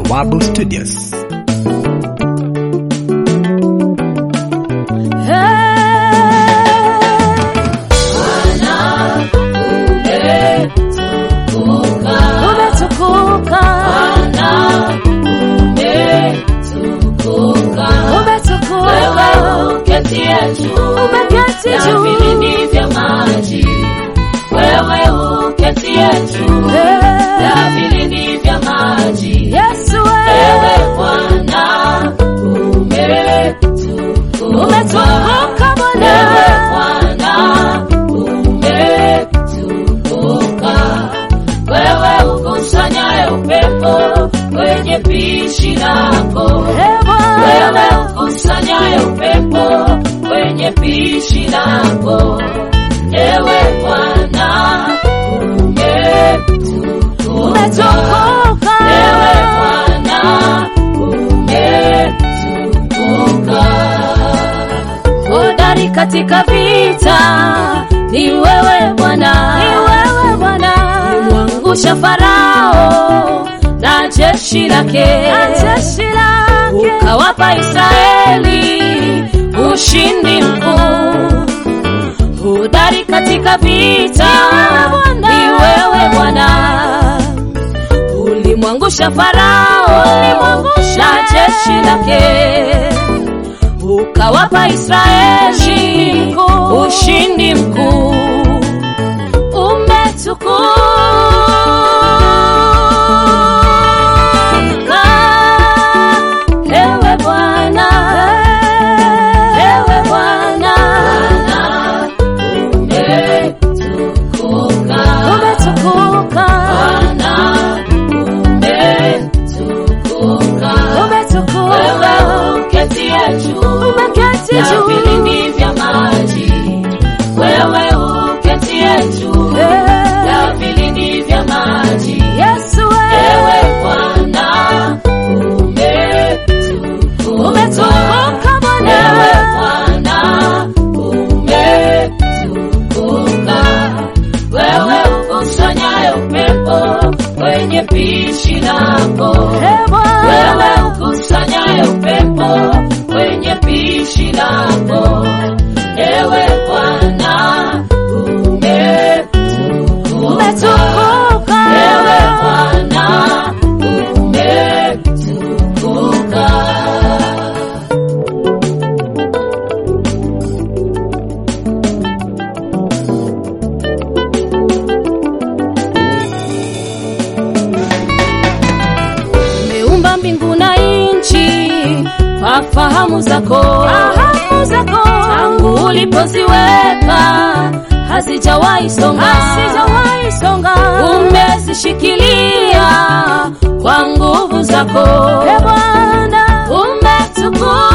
Bawabu Studios. Umetukuka, umetukuka, umeketi juu. Eh, Yesu wewe umetukuka Bwana, Wewe ukusanyaye upepo kwenye pishi lako Eh, Bwana, wewe ukusanyaye upepo kwenye pishi lako, ewe Bwana umetukuka, umetukuka, ewe Bwana umetukuka. hodari katika vita ni wewe Bwana, ni wewe Bwana, mwangusha Farao na jeshi lake, na jeshi lake, ukawapa Israeli ushindi mkuu. Hodari katika vita ni wewe Bwana, ulimwangusha Farao na jeshi lake ukawapa Israeli ushindi mkuu. Umetukuka ewe Bwana, ewe Bwana, Umetukuka, umetukuka, Bwana umetukuka. umetukuka, Wewe uketie juu umeketi ya juu vilindi vya maji, wewe uketie juu Eh, ya vilindi vya maji, Yesu ewe wewe Bwana umetukuka, umetukuka ewe Bwana. Bwana umetukuka, wewe ukusanyaye upepo kwenye pishi lako Eh, Bwana. wewe ukusanyaye upepo kwenye pishi lako, ewe Bwana umetukuka, Umetukuka. ewe Bwana umetukuka. umeumba mbingu na nchi kwa fahamu zako, fahamu zako tangu ulipoziweka hazijawahi songa, hazijawahi songa, umezishikilia kwa nguvu zako, e Bwana umetukuka